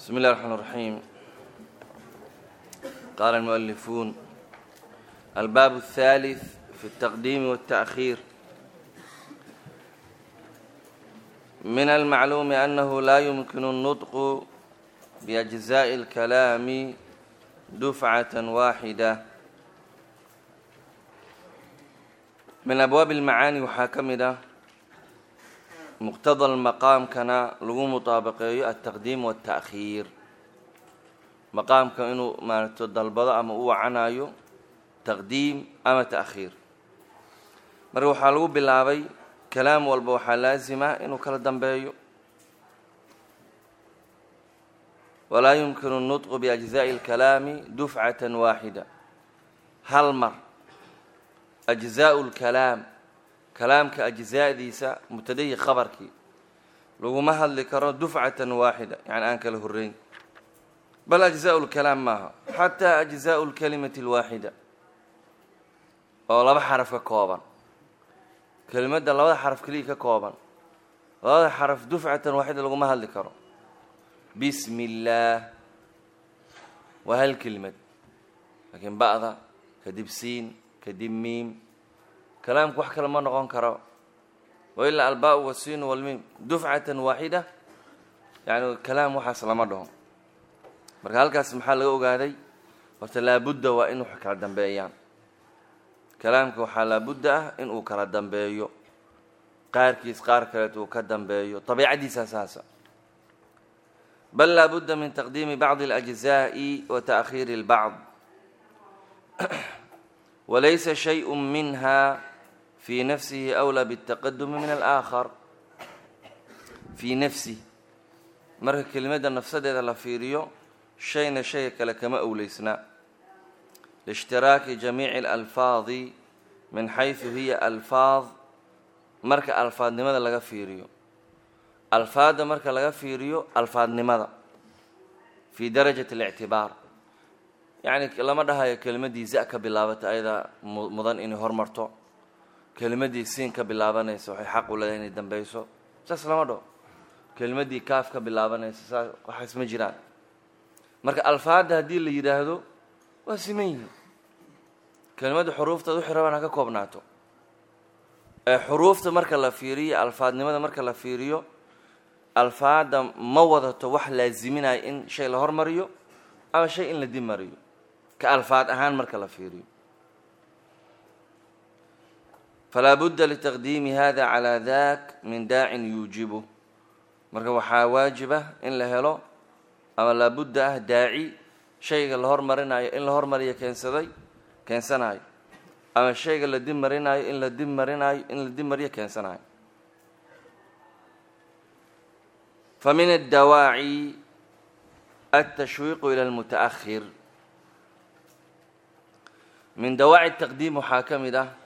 بسم الله الرحمن الرحيم قال المؤلفون الباب الثالث في التقديم والتأخير من المعلوم أنه لا يمكن النطق بأجزاء الكلام دفعة واحدة من أبواب المعاني waxaa ka mid ah muqtada maqaamkana lagu mutaabaqeeyo altaqdiim waالتأkhiir maqaamka inuu maaragto dalbado ama u wacanayo taqdiim ama ta'khiir marka waxaa lagu bilaabay kalaam walba waxaa laasima inuu kala dambeeyo walaa yumkinu الnطqu biأجزaaءi الkalaami dufcaة waaxida hal mar أجزاء الكalaam kalaamka أجزaadiisa mubtadahii khabarkii laguma hadli karo dufcaة waaxida yani aan kala horeyn bal أجزاء الكalaam maaha xatى أجزاء الكalimaة الwaaxida oo laba xaraf ka kooban kelimadda labada xaraf keliya ka kooban labada xaraf dufcatan waaxida laguma hadli karo bismi illaah waa hal kelimad laakiin ba'da kadib siin kadib miim kalaamku wax kale ma noqon karo wa ilaa albaa wasiin walmiim dufcatan waaxida yani kalaam waxaas lama dhaho marka halkaas maxaa laga ogaaday horta laabudda waa in wax kala dambeeyaan kalaamka waxaa laabudda ah in uu kala dambeeyo qaarkiis qaar kaleet uu ka dambeeyo dabiicadiisa saasa bal laabudda min taqdiimi bacdi اlأجزaaءi wa taأkhiiri اlbacd walaysa shayء minha fii nafsihi أwlى bالtaqadumi min alآkhar fii nafsih marka kelimadda nafsadeeda la fiiriyo shayna shayga kale kama owleysna liishtiraaki jamiici alalfaadi min xaysu hiya alfaad marka alfaadnimada laga fiiriyo alfaadda marka laga fiiriyo alfaadnimada fii darajati اlictibaar yacni lama dhahayo kelimaddii za ka bilaabata ayadaa mudan inay hormarto kelimaddii siin ka bilaabanaysa waxay xaq u leedahay inay dambeyso saas lama dhaho kelimaddii kaaf ka bilaabanaysa saas waxaas ma jiraan marka alfaadda haddii la yidhaahdo waa siman yihiin kelimadda xuruuftaad wixii rabaan ha ka koobnaato ee xuruufta marka la fiiriyo alfaadnimada marka la fiiriyo alfaadda ma wadato wax laaziminaya in shay la hormariyo ama shay in la dib mariyo ka alfaad ahaan marka la fiiriyo falaa budda litaqdiimi hada calaa dak min daacin yuujibu marka waxaa waajib ah in la helo ama laabudda ah daaci shayga la hormarinayo in la hormariyo keensaday keensanayo ama shayga la dib marinayo in la dib marinayo in la dib mariyo keensanayo fa min addawaaci altashwiiqu ila almuta'ahir min dawaaci taqdiim waxaa ka mid ah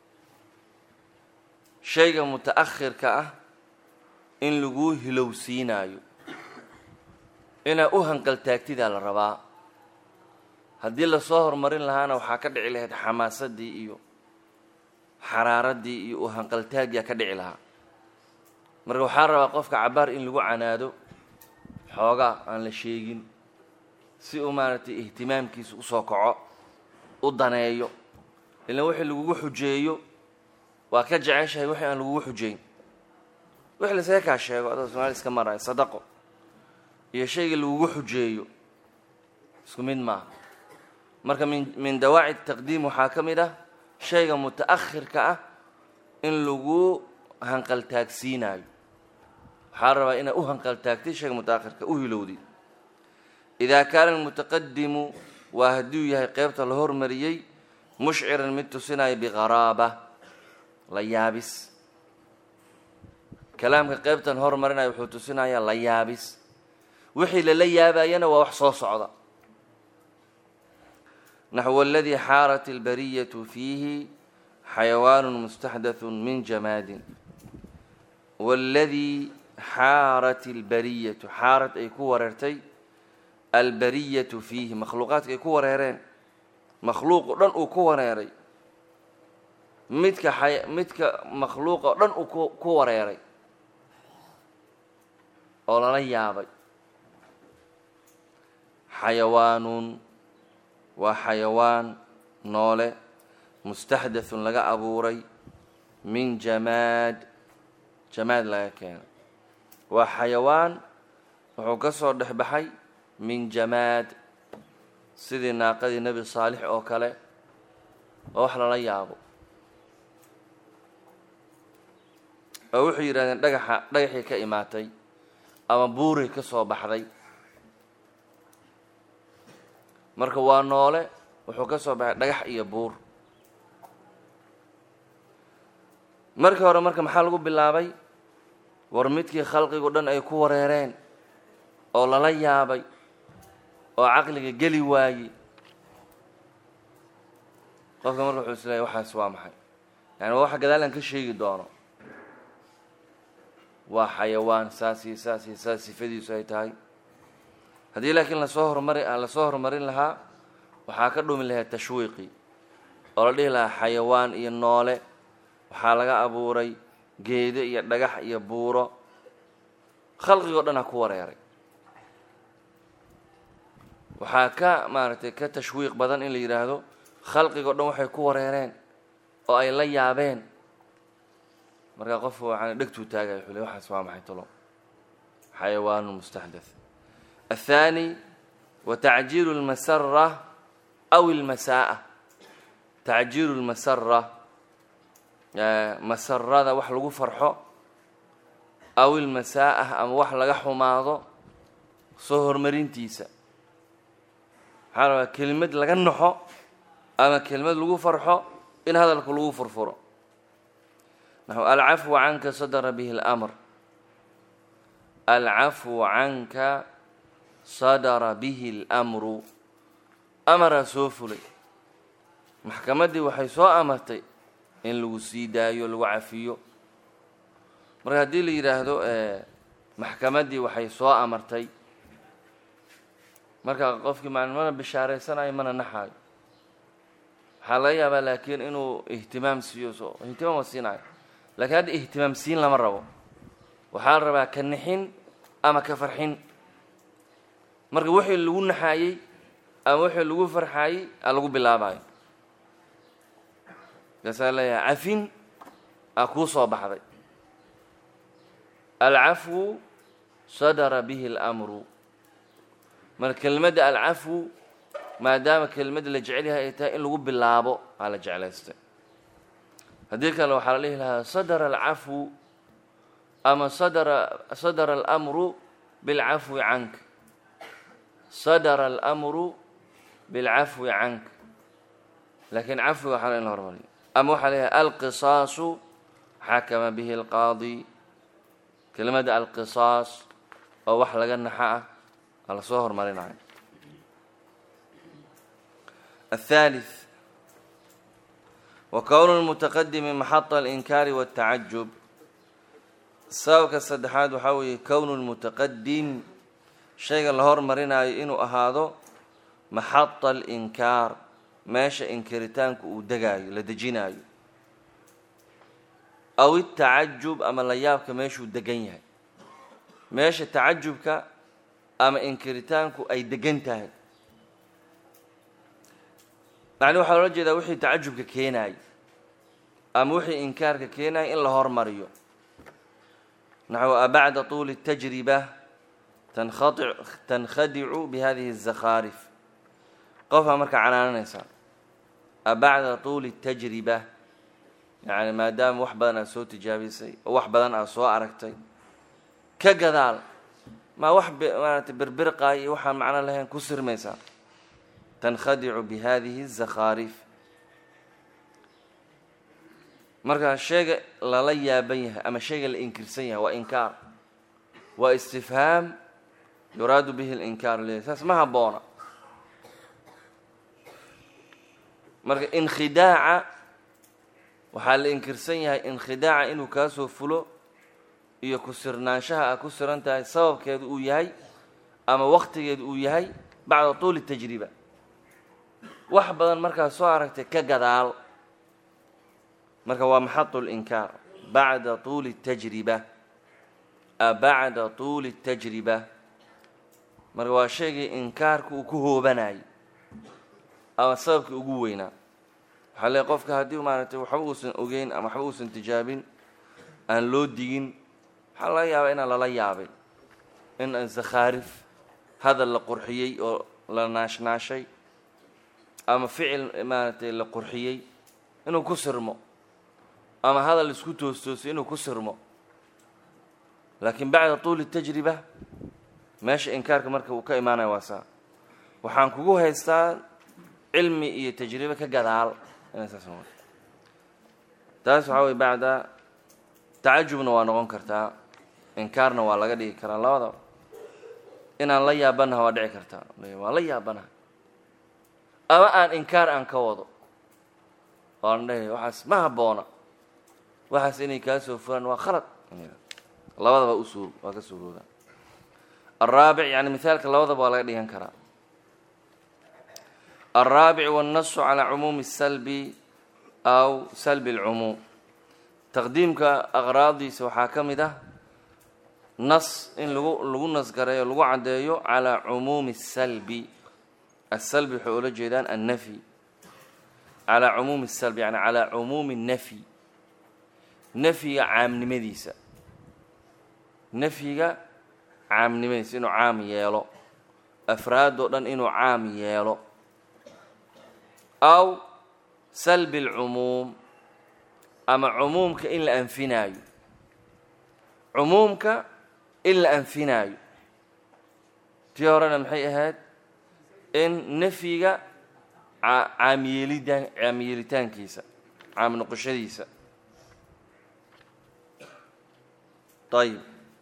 shayga muta'ahirka ah in laguu hilowsiinayo inaa u hanqaltaagtidaa la rabaa haddii lasoo horumarin lahaana waxaa ka dhici lahayd xamaasadii iyo xaraaraddii iyo u hanqaltaagyaa ka dhici lahaa marka waxaa rabaa qofka cabaar in lagu canaado xoogaa aan la sheegin si uu maaragtay ihtimaamkiisa usoo kaco u daneeyo ilaan wixii lagugu xujeeyo waa ka jeceshahay wixii aan lagugu xujeyn wixii lasaga kaa sheego adoo somaali iska maraayo sadaqo iyo shayga lagugu xujeeyo isku mid maaha marka min min dawaaci taqdiim waxaa ka mid ah shayga muta'ahirka ah in lagu hanqaltaagsiinayo waxaa rabaa inaad u hanqaltaagtid shayga muta'ahirka u hilowdid idaa kaana almutaqadimu waa hadduu yahay qeybta la hormariyey mushciran mid tusinayo biqaraaba la yaabis kalaamka qeybtan hormarinayo wuxuu tusinayaa la yaabis wixii lala yaabayana waa wax soo socda naxو اladii xaarat اlbariyaة fiihi xayawaan mustaxdaث min jamaadin wاladii xaarat اlbariyatu xaarat ay ku wareertay albariyatu fiihi makhluuqaadka ay ku wareereen makhluuq o dhan uu ku wareeray midka midka makhluuq oo dhan uu ku wareeray oo lala yaabay xayawaanun waa xayawaan noole mustaxdathun laga abuuray min jamaad jamaad laga keenay waa xayawaan wuxuu ka soo dhex baxay min jamaad sidii naaqadii nebi saalix oo kale oo wax lala yaabo oo wuxuu yidhahdeen dhagaxa dhagaxii ka imaatay ama buurii ka soo baxday marka waa noole wuxuu ka soo baxay dhagax iyo buur markii hore marka maxaa lagu bilaabay war midkii khalqigu dhan ay ku wareereen oo lala yaabay oo caqliga geli waayey qofka marka wuxuu is leeyahy waxaas waa maxay yani waa waxa gadaalan ka sheegi doono waa xayawaan saas iyo saas iyo saas sifadiisu ay tahay haddii laakiin lasoo horumari lasoo horumarin lahaa waxaa ka dhumi lahayd tashwiiqi oo la dhihi lahaa xayawaan iyo noole waxaa laga abuuray geedo iyo dhagax iyo buuro khalqigoo dhan ha ku wareeray waxaa ka maaragtay ka tashwiiq badan in la yidhaahdo khalqigoo dhan waxay ku wareereen oo ay la yaabeen markaa qofku waxaan dhegtuu taagaya wuxuu le waxaas waa maxay talo xayawaanu mustaxdath athaani wa tacjiilu lmasara aw ilmasa'a tacjiilu lmasara masarada wax lagu farxo aw ilmasaa'ah ama wax laga xumaado soo horumarintiisa maxaa rabaa kelimad laga naxo ama kelimad lagu farxo in hadalka lagu furfuro naxu alcafwu canka sadara bihi اlamr alcafwu canka sadara bihi اlmru amaraa soo fulay maxkamaddii waxay soo amartay in lagu sii daayo lagu cafiyo marka haddii la yidhaahdo maxkamaddii waxay soo amartay marka qofkii maan mana bishaaraysanayo mana naxaayo waxaa laga yaabaa laakiin inuu ihtimaam siiyo so ihtimaam waa siinayo lakiin hadda ihtimaam siin lama rabo waxaa la rabaa ka nixin ama ka farxin marka wixii lagu naxaayey ama wixii lagu farxaayey aa lagu bilaabayo markaasaa leeyahay cafin aa kuu soo baxday alcafwu sadara bihi اlamru marka kelimadda alcafwu maadaama kelimadda la jecel yahay ay tahay in lagu bilaabo aa la jeclaystay haddii kale waxaa la dhihi lahaa sadara alcafwu ama sadara sadara alamru bilcafwi canka sadara alamru bilcafwi canka laakiin cafwiga waxaa la in la hormariyo ama waxaa la yahay alqisaasu xakama bihi alqaadi kelimadda alqisaas oo wax laga naxa ah aa lasoo hormarinayo الثالث وكون المتqdم محط الإنكاar والتacajب sababka saddexaad waxaa weeye kown الmتaqdim shayga la hormarinayo inuu ahaado maxaطa الإnkaar meesha inkiritaanku uu degaayo la dejinaayo aw التacajub ama la yaabka meeshuu degan yahay meesha tacajubka ama inkiritaanku ay degan tahay macni waxaa loola jeedaa wixii tacajubka keenaayay ama wixii inkaarka keenaayay in la hormariyo naxو abacda طuuli التajriba tankhadicu bihadihi الزakhaarif qofaa markaa canaananaysaa abacda طuuli التajriba yani maadaama wax badan aad soo tijaabisay oo wax badan aad soo aragtay ka gadaal maa wax maarata berbirqaay iyo waxaan macno lahayn ku sirmaysaa tankhadicu bihadihi الزakhaarif markaa shayga lala yaaban yahay ama shayga la inkirsan yahay waa inkaar waa istifhaam yuraadu bihi اlinkaar le saas ma haboona marka inkhidaaca waxaa la inkirsan yahay inkhidaaca inuu kaa soo fulo iyo ku sirnaanshaha a ku siran tahay sababkeedu uu yahay ama waktigeedu uu yahay bacda tuuli tajriba wax badan markaa soo aragtay ka gadaal marka waa maxadu linkaar bacda tuuli tajriba bacda tuuli tajriba marka waa shaygii inkaarka uu ku hoobanayo ama sababkii ugu weynaa waxaa leey qofka haddii maaragtay waxba uusan ogeyn ama waxba uusan tijaabin aan loo digin waxaa laga yaabaa inaan lala yaabay in zakhaarif hadal la qurxiyey oo la naashnaashay ama ficil maaragtay la qurxiyey inuu ku sirmo ama hadal isku toostoosay inuu ku sirmo laakiin bacda tuuli tajriba meesha inkaarka marka uu ka imaanaya waa saa waxaan kugu haystaa cilmi iyo tajribe ka gadaal inay saas noqoto taas waxaa weye bacda tacajubna waa noqon kartaa inkaarna waa laga dhigi karaa labadaba inaan la yaabanaha waa dhici kartaa waa la yaabanaha ama aan inkaar aan ka wado oo aan dhahay waxaas ma habboona waxaas inay kaa soo furaan waa khalad labadaba usuur waa ka suurooda alraabic yani mithaalka labadaba waa laga dhigan karaa alraabic wاnnasu calaa cumuumi الsalbi aw salbi اlcumuum taqdiimka aqraadiisa waxaa ka mid ah nas in lagu lagu nasgareeyo lagu caddeeyo calaa cumuumi الsalbi aلsalbi waxay ula jeedaan annafyi calaa cumuumi الsalbi yani calaa cumuumi الnafyi nafyiga caamnimadiisa nafyiga caamnimadiisa inuu caam yeelo afraadoo dhan inuu caam yeelo aw salbi اlcumuum ama cumuumka in la anfinaayo cumuumka in la anfinaayo tii horena maxay ahayd in nafyiga caamyeelida caamyeelitaankiisa caam noqoshadiisa ayib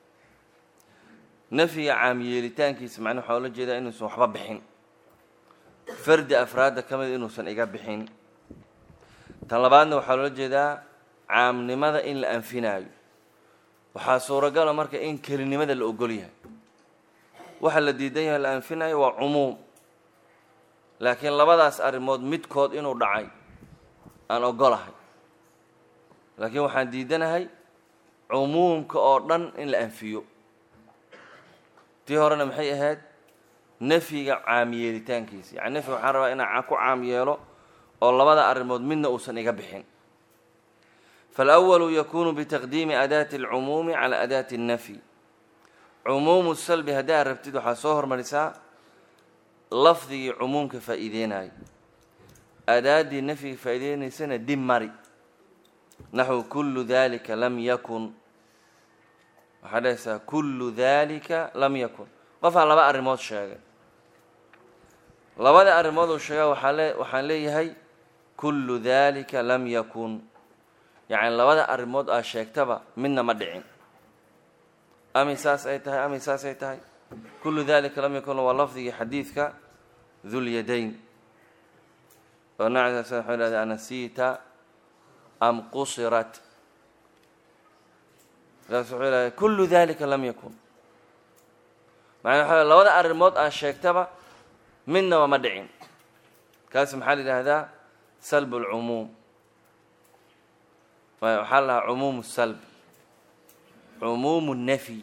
nafyiga caamyeelitaankiisa macnaa waxaa ula jeedaa inuusan waxba bixin fardi afraadda ka mid inuusan iga bixin tan labaadna waxaa loola jeedaa caamnimada in la anfinaayo waxaa suuragala marka in kelinimada la ogol yahay waxa la diidan yahay la anfinayo waa cumuum laakiin labadaas arrimood midkood inuu dhacay aan ogolahay laakiin waxaan diidanahay cumuumka oo dhan in la anfiyo tii horena maxay ahayd nafyiga caamyeelitaankiisa yani nafyiga waxaan rabaa inaan ku caam yeelo oo labada arrimood midna uusan iga bixin faalawalu yakunu bitaqdiimi adaati alcumuumi cala adaati اnnafyi cumuumu salbi haddii aad rabtid waxaa soo hormarisaa lafdigii cumuumka faa'iideynayo adaaddii nafyiga faa'iideynaysana dib mari naxwu kullu dalika lam yakun waxaa dhahaysaa kullu dalika lam yakun qofaa laba arrimood sheegay labada arrimood uu sheega waxaa le waxaan leeyahay kullu dalika lam yakun yacni labada arrimood aa sheegtaba midna ma dhicin ami saas ay tahay ami saas ay tahay kullu dalika lam yakun waa lafdigii xadiidka dulyadayn oo nacas waxuu ihahda anasiita am qusirat markaas wuxuu ihahda kullu dalika lam yakun macnaa waxa labada arrimood aa sheegtaba midnaba ma dhicin kaas maxaa la yidhaahdaa salb اlcumuum waxaa la dhahaa cumuum salb cumuum الnafyi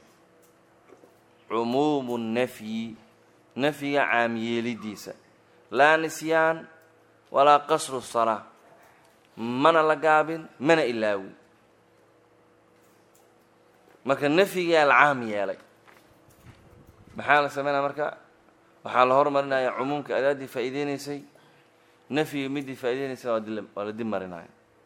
cumuum الnafyi nafyiga caamyeelidiisa laa nisyaan walaa qasru الsalaa mana la gaabin mana ilaawin marka nafyigaa la caam yeelay maxaa la sameynaya marka waxaa la hormarinaya cumuumka adaaddii faa'iideynaysay nafyiga midii faa'ideynaysa waa la dib marinaya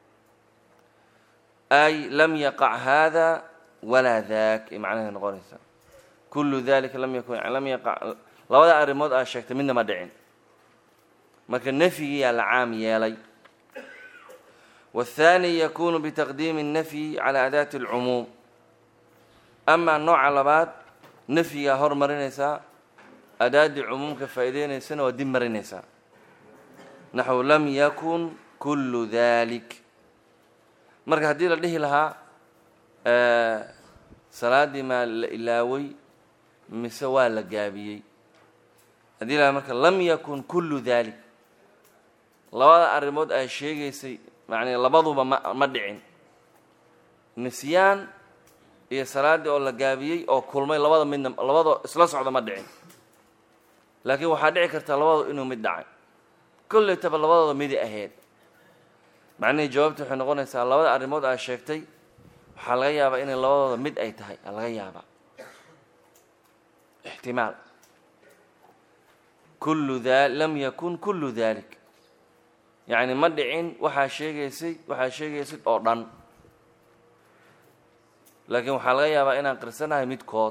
ay lam yaqac hada walaa dak ay macnahay noqonaysaa kullu dalika lam yakun lam yaqac labada arrimood aa sheegtay midna ma dhicin marka nafyigiyaa la caam yeelay waathaani yakunu bitaqdiimi الnafyi cala adaati اlcumuum amaa nooca labaad nafyigaa hormarinaysaa adaaddii cumuumka faa'iideynaysana waa dib marinaysaa naxwu lam yakun kullu dalik marka haddii la dhihi lahaa salaaddii maa la ilaaway mise waa la gaabiyey haddii lahaa marka lam yakun kullu dalik labada arrimood ay sheegaysay macnaa labaduba ma ma dhicin nisyaan iyo salaaddii oo la gaabiyey oo kulmay labada midna labadoo isla socda ma dhicin laakiin waxaa dhici karta labadooda inuu mid dhacay kollaytaba labadooda midi ahayd macnihii jawaabta waxay noqonaysaa labada arrimood aa sheegtay waxaa laga yaabaa inay labadooda mid ay tahay aa laga yaabaa ixtimaal kullu da lam yakun kullu dalik yacni ma dhicin waxaa sheegaysay waxaa sheegaysid oo dhan laakiin waxaa laga yaabaa inaan qirsanahay midkood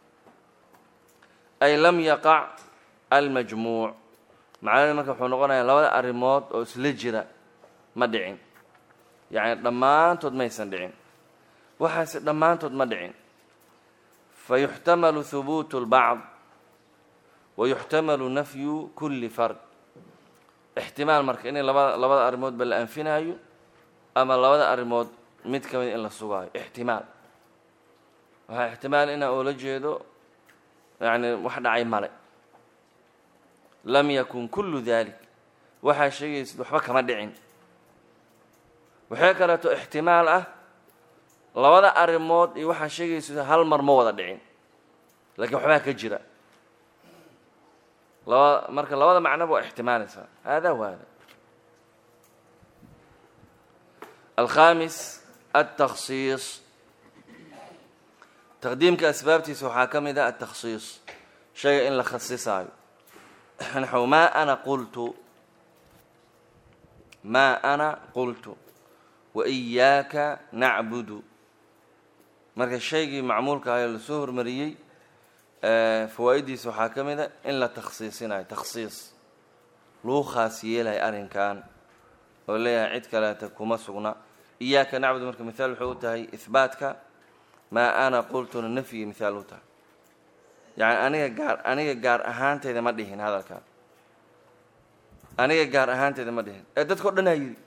ay lam yaqac almajmuuc macnaheed marka wuxuu noqonayaa labada arrimood oo isla jira ma dhicin yacni dhammaantood maysan dhicin waxaase dhammaantood ma dhicin fa yuxtamalu hubuutu اlbacd wa yuxtamalu nafyu kulli fard ixtimaal marka inay labada labada arrimoodba la anfinaayo ama labada arrimood mid ka mid in la sugaayo ixtimaal waxaa ixtimaal inaa oola jeedo yacni wax dhacay male lam yakun kullu dalik waxaa sheegaysid waxba kama dhicin waxay kaleeto ixtimaal ah labada arrimood iyo waxaa sheegaysid hal mar ma wada dhicin laakiin waxbaa ka jira labada marka labada macnoba waa ixtimaalaysaa hada wa hada alkhamis altakhsiis taqdiimka asbaabtiisa waxaa ka mid ah altakhsiis shayga in la khasisaayo naxw maa ana qultu maa ana qultu wa iyaaka nacbudu marka shaygii macmuulka ahayo lasoo hormariyey fawaa-iddiisa waxaa ka mid a in la takhsiisinayo takhsiis lagu khaas yeelayo arrinkan oo leeyahay cid kaleeta kuma sugna iyaaka nacbudu marka mithaal wuxuu u tahay ihbaatka maa ana qultuna nafyi mithaal u tahay yacni aniga gaar aniga gaar ahaanteyda ma dhihin hadalkan aniga gaar ahaanteyda ma dhihin ee dadka o dhan aa yidhi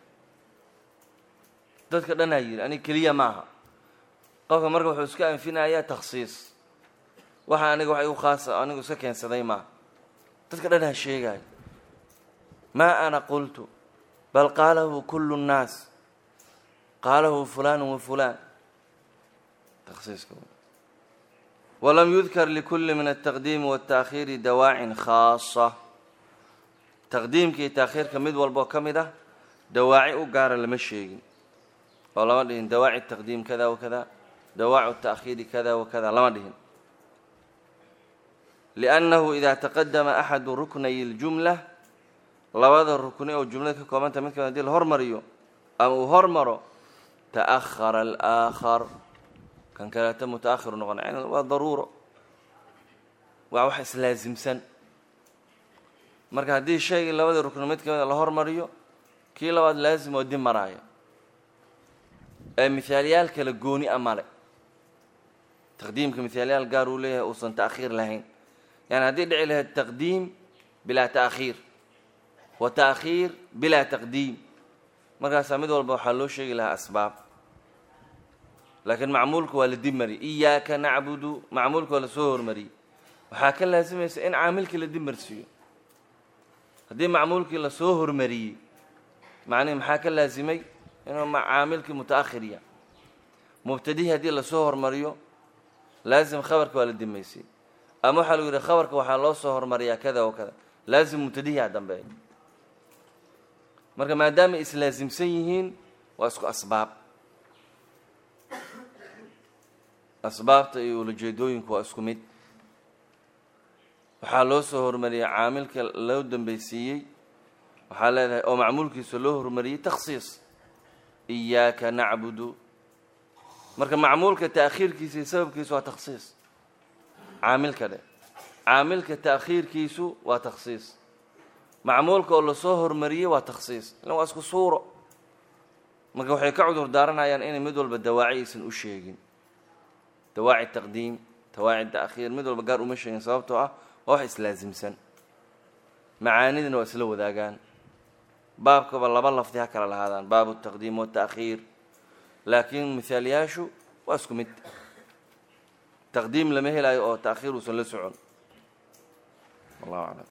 dadka dhan aa yidhi aniga keliya maaha qofka marka wuxuu iska anfinayaa takhsiis waxa aniga wax igu khaasa anigu iska keensaday maaha dadka dhan ha sheegaayo maa ana qultu bal qaalahu kullu nnaas qaalahu fulaan wa fulaan takhsiiska walam yudkar likulli min altaqdiimi waltaakhiiri dawaacin khaasa taqdiimka iyo taakhiirka mid walboo ka mid ah dawaaci u gaara lama sheegin oo lama dhihin dawaaci taqdiim kada wa kada dawaacu taakhiiri kada wa kada lama dhihin liannahu idaa taqadama axadu ruknayi اljumla labada rukni oo jumlada ka koobanta mid kamid hadii la hormariyo ama uu hormaro ta'ahara alaakhar kan kaleeta muta'ahiru noqona yani waa daruuro waa wax islaasimsan marka haddii shaygii labadii rukni mid kamida la hormariyo kii labaad laazim oo dib maraaya ee mihaalyaal kala gooni a male taqdiimka mihaalyaal gaar uu leeyahay uusan ta'khiir lahayn yani haddii dhici lahayd taqdiim bilaa ta'khiir wa ta'khiir bilaa taqdiim markaasaa mid walba waxaa loo sheegi lahaa asbaab laakiin macmuulka waa la dib mariyay iyaaka nacbudu macmuulka waa lasoo hormariyey waxaa ka laasimaysa in caamilkii la dib marsiiyo haddii macmuulkii lasoo hormariyey macnihi maxaa ka laasimay inuu caamilkii muta'akhirya mubtadihii haddii lasoo hormariyo laasim khabarka waa la dimaysay ama waxaa lagu yidhi khabarka waxaa loo soo hormariyaa kada wa kada laasim mubtadihiaa dambeeya marka maadaama islaasimsan yihiin waa isku asbaab asbaabta iyo ulajeedooyinku waa isku mid waxaa loo soo hormariyay caamilka loo dambeysiiyey waxaa leedahay oo macmuulkiisa loo hormariyey takhsiis iyaaka nacbudu marka macmuulka ta'khiirkiisa iyo sababkiisu waa takhsiis caamilka dhe caamilka ta'khiirkiisu waa takhsiis macmuulka oo lasoo hormariyey waa takhsiis ilan waa isku suuro marka waxay ka cudur daaranayaan inay mid walba dawaaci aysan u sheegin dawaaci taqdiim dawaaci ta'khiir mid walba gaar uma sheegin sababtoo ah waa wax islaasimsan macaanidina waa isla wadaagaan baabkaba laba lafdi ha kala lahaadaan baabu taqdiim wata'khiir laakiin mihaalyaashu waa isku mid taqdiim lama helayo oo ta'khiir uusan la socon wallahu aclam